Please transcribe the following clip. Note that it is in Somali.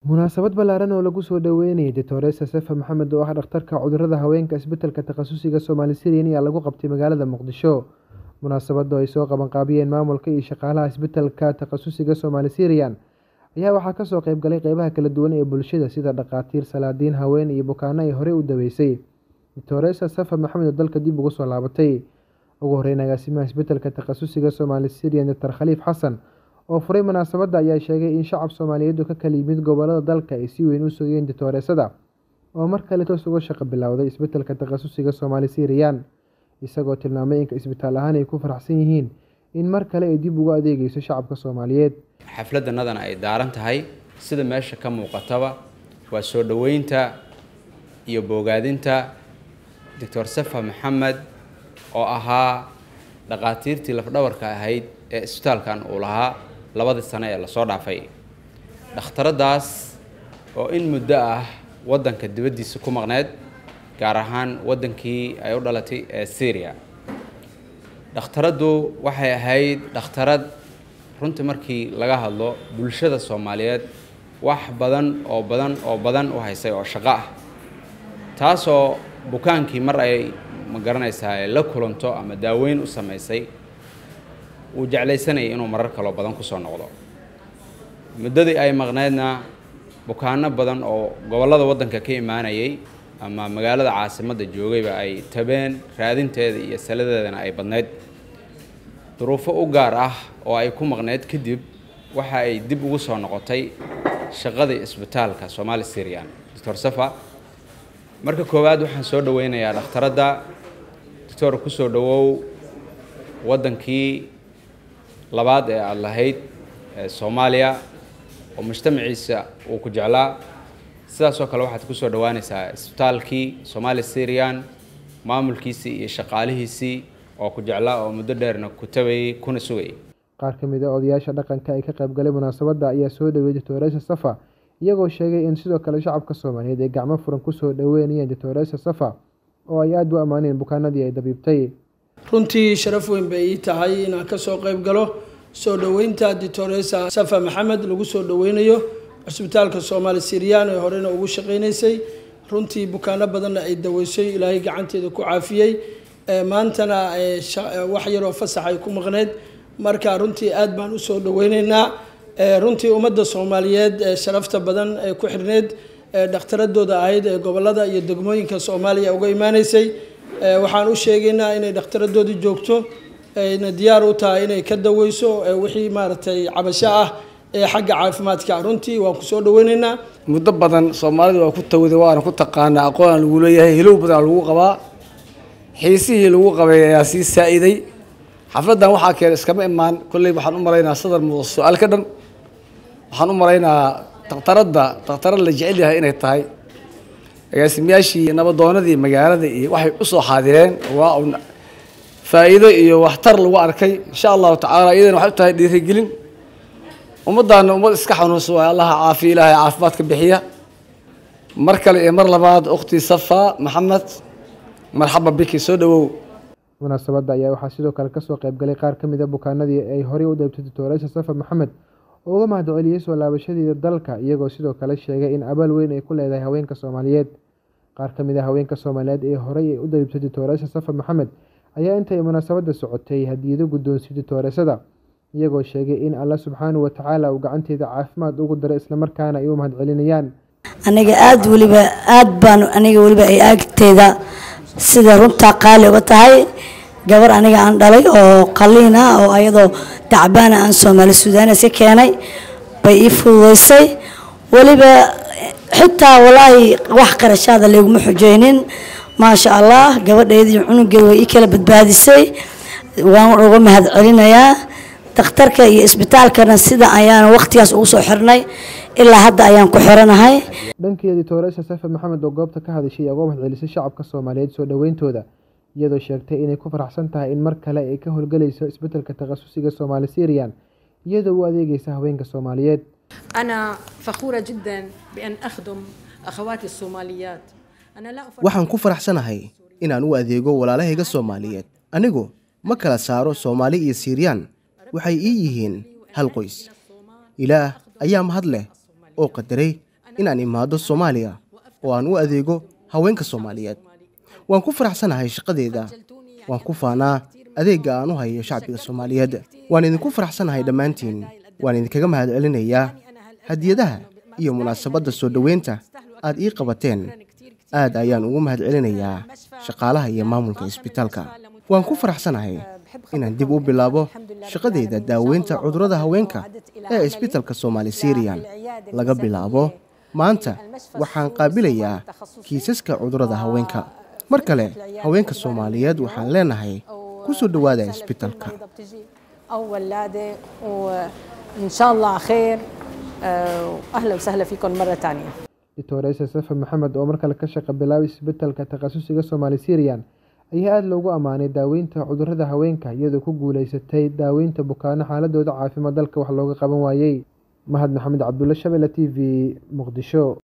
Munaasabad ballaaran oo lagu soo dhaweynayay Dr. Safa Maxamed oo ah dhakhtarka cudurrada haweenka isbitaalka takhasusiga Somali Syrian ayaa lagu qabtay magaalada Muqdisho. Munaasabadda oo ay soo qabanqaabiyeen maamulka iyo shaqaalaha isbitaalka takhasusiga Somali Syrian ayaa waxaa kasoo qayb galay qeybaha kala duwan ee bulshada sida dhakhaatiir, salaadiin, haween iyo bukaanno ay horey u daweysay. Dr. Safa Maxamed oo dalka dib ugu soo laabatay. Ugu horreyn, agaasimaha isbitaalka takhasusiga Somali Syrian Dr. Khaliif Xasan oo furay munaasabadda ayaa sheegay in shacab Soomaaliyeed oo ka kala yimid gobollada dalka ay si weyn u sugayeen Dr. oo mar kale toos uga shaqo bilowday isbitaalka takhasusiga Somali Syrian isagoo tilmaamay in isbitaal ahaan ay ku faraxsan yihiin in mar kale ay dib ugu adeegayso shacabka Soomaaliyeed. xafladanadan ay daaran tahay sida meesha ka muuqataba waa soo dhoweynta iyo bogaadinta doctor safa maxamed oo ahaa dhakhaatiirtii lafdhabarka ahayd ee isbitaalkan uu lahaa labadii sano ee lasoo dhaafay dhakhtaradaas oo in muddo ah waddanka dibaddiisa ku maqneyd gaar ahaan waddankii ay u dhalatay ee syria dhakhtaraddu waxay ahayd dhakhtarad runtii markii laga hadlo bulshada soomaaliyeed wax badan oo badan oo badan u haysay oo shaqo ah taasoo bukaankii mar ay ma garanaysaa ay la kulanto ama daaweyn u samaysay uu jeclaysanayay inuu marar kaloo badan kusoo noqdo muddadii ay maqneydna bukaano badan oo gobollada waddanka ka imaanayay ama magaalada caasimadda joogayba ay tabeen raadinteeda iyo saladeedana ay badnayd duruufo u gaar ah oo ay ku maqneyd kadib waxa ay dib ugu soo noqotay shaqadii isbitaalka Somali Syrian Dr. Safa marka koowaad waxaan soo dhaweynayaa dhakhtaradda doctor ku soo dhawow waddankii labaad ee aad lahayd ee Soomaaliya oo mujtamaciisa uu ku jeclaa sidaas oo kale waxaad ku soo dhawaanaysaa isbitaalkii Somali Syrian maamulkiisii iyo shaqaalihiisii oo ku jeclaa oo muddo dheerna ku tabayay kuna sugayay qaar ka mid a odayaasha dhaqanka ay ka qayb galay munaasabadda ayaa soo dhaweeyay Dr. Safa iyagoo sheegay in sidoo kale shacabka Soomaaliyeed ay gacmo furan ku soo dhaweynayeen Dr. Safa oo ay aad u ammaaneen bukaanadii ay dabiibtay runtii sharaf weyn bay ii tahay inaan ka soo qayb galo soo dhoweynta Dr. Safa Maxamed lagu soo dhaweynayo cisbitaalka Somali Syrian ee horena ugu shaqeynaysay runtii bukaano badanna ay daweysay ilaahay gacanteeda ku caafiyey maantana wax yaroo fasax ay ku maqneyd marka runtii aad baan usoo dhaweyneynaa runtii ummadda soomaaliyeed ee sharafta badan ee ku xirneyd dhakhtaradooda ahayd ee gobolada iyo degmooyinka soomaaliya uga imaaneysay waxaan u sheegaynaa inay dhakhtaradoodii joogto ayna diyaar u tahay inay ka daweyso wixii maaragtay cabasho ah ee xagga caafimaadka runtii waan kusoo dhaweyneynaa muddo badan soomaalida waa ku tawada waana ku taqaanaa aqoon lagu leeyahay hilow badan lagu qabaa xiisihii lagu qabay ayaa sii saa-iday xafladdan waxaa keenay iskama imaan kolley waxaan u malaynaa sadar muuqda su-aal ka dhan waxaan u malaynaa dhakhtaradda dhakhtarad la jecel yahay inay tahay agaasimayaashii nabadoonadii magaalada iyo waxay usoo xaadireen waa un faa'iido iyo waxtar lagu arkay insha allahu tacaala iyadana waxay u tahay dhiirigelin ummaddaana ummad iska xanuunsan waay allaha caafiya ilaahay caafimaadka bixiya mar kale iyo mar labaad ukhtii safa maxamed marxaba biki soo dhawow munaasabadda ayaa waxaa sidoo kale kasoo qayb galay qaar ka mid a bukaanadii ay horey u daybtay Dr. Safa Maxamed oo uga mahadceliyey soo laabashadeeda dalka iyagoo sidoo kale sheegay in abaal weyn ay ku leedahay haweenka Soomaaliyeed qaar ka mid a haweenka Soomaaliyeed ee horey u daybtay Dr. Safa Maxamed ayaa intay munaasabadda socotay hadiyado guddoonsiiyey Dr. iyagoo sheegay in Allah subxaanahu wa tacaala uu gacanteeda caafimaad ugu daray islamarkaana ay u mahadcelinayaan aniga aada weliba aada baan aniga weliba ay agteeda sida runtaa qaali uga tahay gabar aniga aan dhalay oo qaliin ah oo ayadoo dacbaana aan soomaali suudanes ka keenay bay ii fududeysay weliba xitaa walaahi wax qarashaada layguma xujeynin maasha allah gabadheedii cunugeeda way ii kala badbaadisay waan uga mahad celinayaa dakhtarka iyo isbitaalkana sida ayaan waqtigaas ugu soo xirnay ilaa hadda ayaan ku xiranahay dhankeeda Dr. Safa Maxamed oo goobta ka hadashay ayaa uga mahadcelisay shacabka Soomaaliyeed soo dhaweyntooda iyadoo sheegtay inay ku faraxsan tahay in mar kale ay ka howlgalayso isbitaalka takhasusiga Somali Syrian iyadoo u adeegaysa haweenka Soomaaliyeed أنا فخورة جدا بأن أخدم أخواتي الصوماليات أنا لا أفرق waxaan ku faraxsanahay inaan u adeego walaalahayga Soomaaliyeed anigu ma kala saaro Soomaali iyo Siiriyaan waxay ii yihiin hal qoys ilaah ayaa mahad leh oo qadaray inaan imaado soomaaliya oo aan u adeego haweenka soomaaliyeed waan ku faraxsanahay shaqadeeda waan ku faanaa adeegga aan u hayo shacbiga soomaaliyeed waan idinku faraxsanahay dhammaantiin waan idinkaga mahadcelinayaa hadiyadaha iyo munaasabadda soo dhoweynta aad ii qabateen aad ayaan ugu mahadcelinayaa shaqaalaha iyo maamulka isbitaalka waan ku faraxsanahay inaan dib u bilaabo shaqadeyda daaweynta cudurrada haweenka ee isbitaalka soomaali siriyan laga bilaabo maanta waxaan qaabilayaa kiisaska cudurrada haweenka mar kale haweenka soomaaliyeed waxaan leenahay ku soo dhowaada isbitaalka أو ولادة وإن شاء الله خير آه، وأهلا وسهلا فيكم مرة تانية doctoresa safa maxamed oo mar kale ka shaqa bilaabay isbitaalka takhasusiga soomaali siriyan ayaa aada loogu ammaanay daaweynta cudurrada haweenka iyadoo ku guuleysatay daaweynta bukaano xaaladooda caafimaad dalka wax looga qaban waayey mahad maxamed cabdulle shabelle t v muqdisho